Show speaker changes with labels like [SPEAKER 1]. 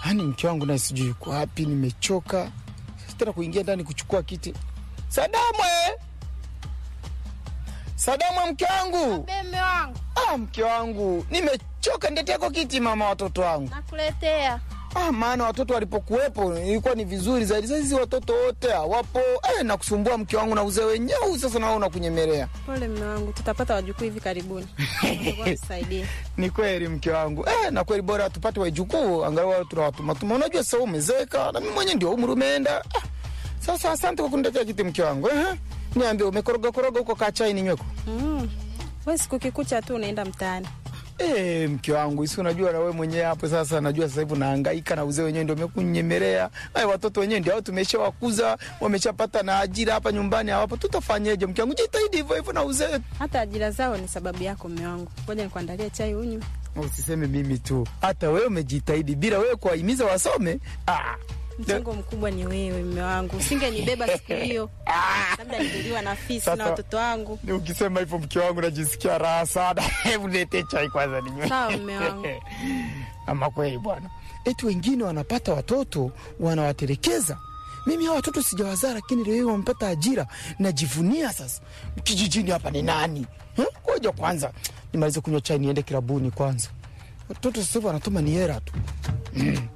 [SPEAKER 1] Yaani mke wangu naye sijui yuko wapi, nimechoka tena kuingia ndani kuchukua kiti. Sadamwe, Sadamwe, mke wangu.
[SPEAKER 2] Beme wangu
[SPEAKER 1] Ah, mke wangu, nimechoka. Nileteko kiti mama, watoto wangu.
[SPEAKER 2] nakuletea.
[SPEAKER 1] Ah, maana watoto walipokuwepo ilikuwa ni vizuri zaidi. Sasa hizi watoto wote hawapo, eh, na kusumbua mke wangu na uzee wenyewe. Sasa nawe unakunyemelea.
[SPEAKER 3] Pole mme wangu, tutapata wajukuu hivi karibuni. Mungu atusaidie.
[SPEAKER 1] Ni kweli mke wangu eh, na kweli bora tupate wajukuu angalau tunawatumatuma. Unajua sasa umezeka na mimi mwenyewe ndio umri umeenda. Ah, sasa asante kwa kuniletea kiti mke wangu eh. Niambie umekoroga koroga huko kaa chai ninyweko.
[SPEAKER 3] Mm. Wewe siku kikucha tu unaenda mtaani.
[SPEAKER 1] Eh, mke wangu isi unajua na wewe mwenyewe hapo sasa najua sasa hivi unahangaika na uzee wenyewe ndio umekunyemelea. Ai watoto wenyewe ndio hao tumeshawakuza, wameshapata na ajira hapa nyumbani hawapo. Tutafanyeje mke wangu? Jitahidi hivyo hivyo na uzee.
[SPEAKER 3] Hata ajira zao ni sababu yako mme wangu. Ngoja nikuandalie chai unywe.
[SPEAKER 1] Usiseme mimi tu. Hata wewe umejitahidi bila wewe kuwahimiza wasome. Ah.
[SPEAKER 3] Mchango mkubwa ni wewe mme wangu. Usingenibeba siku hiyo. Labda ningeliwa na fisi na
[SPEAKER 1] Sasa-
[SPEAKER 3] watoto wangu.
[SPEAKER 1] Ni Ukisema hivyo mke wangu najisikia raha sana. Hebu niletee chai kwanza ninywe.
[SPEAKER 3] Sawa, mme wangu.
[SPEAKER 1] Ama kweli bwana, eti wengine wanapata watoto wanawatelekeza. Mimi hawa watoto sijawazaa, lakini leo hii wamepata ajira, najivunia sasa. Kijijini hapa ni nani? Eh, Ngoja kwanza nimalize kunywa chai niende kilabuni kwanza. Watoto sasa hivi wanatuma ni hera tu. Mm.